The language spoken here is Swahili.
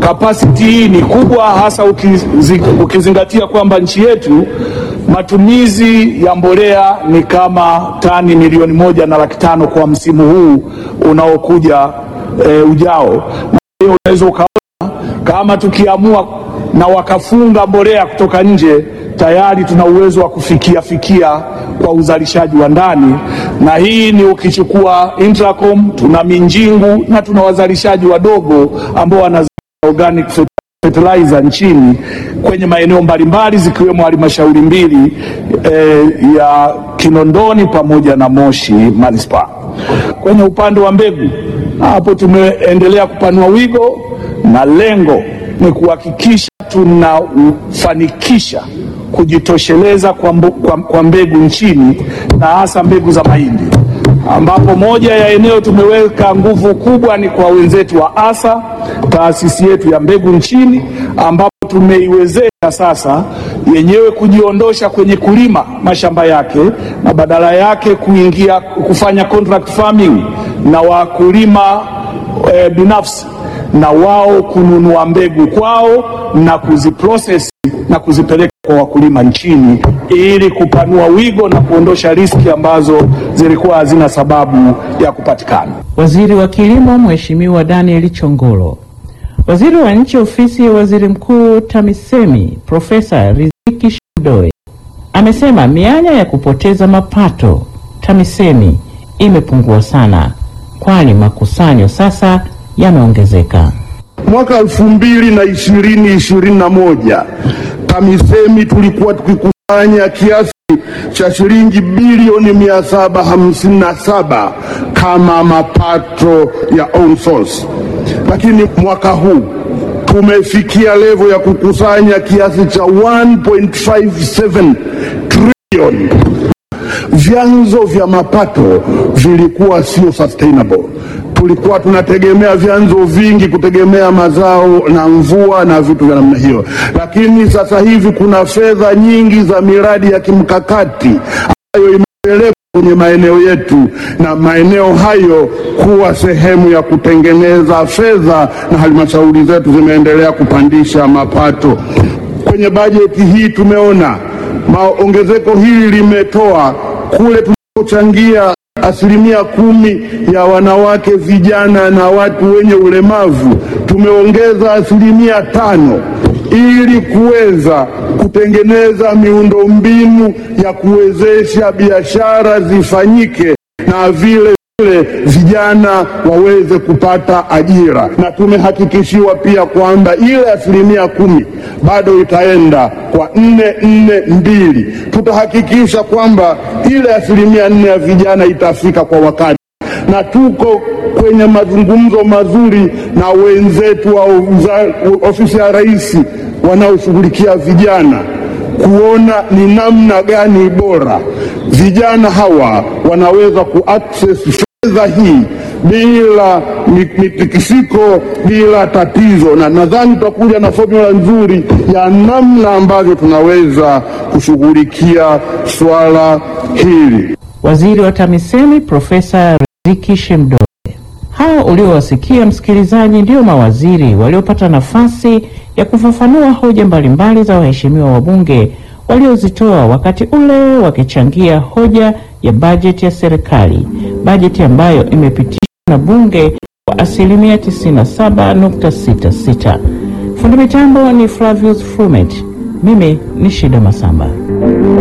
Kapasiti hii ni kubwa, hasa ukizi, ukizingatia kwamba nchi yetu matumizi ya mbolea ni kama tani milioni moja na laki tano kwa msimu huu unaokuja e, ujao. Na hiyo unaweza ukaona kama tukiamua na wakafunga mbolea kutoka nje tayari tuna uwezo wa kufikia fikia kwa uzalishaji wa ndani, na hii ni ukichukua Intracom, tuna Minjingu na tuna wazalishaji wadogo ambao wana organic fertilizer nchini kwenye maeneo mbalimbali zikiwemo halmashauri mbili eh, ya Kinondoni pamoja na Moshi manispaa. Kwenye upande wa mbegu hapo tumeendelea kupanua wigo na lengo ni kuhakikisha tunafanikisha kujitosheleza kwa, mbu, kwa, kwa mbegu nchini na hasa mbegu za mahindi ambapo moja ya eneo tumeweka nguvu kubwa ni kwa wenzetu wa ASA, taasisi yetu ya mbegu nchini, ambapo tumeiwezesha sasa yenyewe kujiondosha kwenye kulima mashamba yake na badala yake kuingia kufanya contract farming na wakulima e, binafsi na wao kununua mbegu kwao na kuziprocess na kuzipeleka kwa wakulima nchini ili kupanua wigo na kuondosha riski ambazo zilikuwa hazina sababu ya kupatikana. Waziri wa Kilimo Mheshimiwa Daniel Chongolo, Waziri wa Nchi Ofisi ya Waziri Mkuu TAMISEMI Profesa Riziki Shemdoe amesema mianya ya kupoteza mapato TAMISEMI imepungua sana, kwani makusanyo sasa yameongezeka. Mwaka elfu mbili na ishirini ishirini na moja TAMISEMI tulikuwa tukikusanya kiasi cha shilingi bilioni mia saba hamsini na saba kama mapato ya own source, lakini mwaka huu tumefikia levo ya kukusanya kiasi cha 1.57 trilioni. Vyanzo vya mapato vilikuwa sio sustainable tulikuwa tunategemea vyanzo vingi kutegemea mazao na mvua na vitu vya namna hiyo, lakini sasa hivi kuna fedha nyingi za miradi ya kimkakati ambayo imepelekwa kwenye maeneo yetu na maeneo hayo kuwa sehemu ya kutengeneza fedha, na halmashauri zetu zimeendelea kupandisha mapato. Kwenye bajeti hii tumeona maongezeko hili limetoa kule tunapochangia asilimia kumi ya wanawake, vijana na watu wenye ulemavu, tumeongeza asilimia tano ili kuweza kutengeneza miundombinu ya kuwezesha biashara zifanyike na vile vile vijana waweze kupata ajira, na tumehakikishiwa pia kwamba ile asilimia kumi bado itaenda kwa nne nne mbili. Tutahakikisha kwamba ile asilimia nne ya vijana itafika kwa wakati, na tuko kwenye mazungumzo mazuri na wenzetu wa ofisi ya Rais wanaoshughulikia vijana kuona ni namna gani bora vijana hawa wanaweza kuaccess fedha hii bila mitikisiko, bila tatizo, na nadhani tutakuja na formula nzuri ya namna ambavyo tunaweza kushughulikia swala hili. Waziri wa TAMISEMI Profesa Riziki Shemdoe. Hao uliowasikia msikilizaji, ndio mawaziri waliopata nafasi ya kufafanua hoja mbalimbali za waheshimiwa wabunge waliozitoa wakati ule wakichangia hoja ya bajeti ya serikali, bajeti ambayo imepitishwa na bunge kwa asilimia 97.66. Fundi mitambo ni Flavius Frumet, mimi ni Shida Masamba.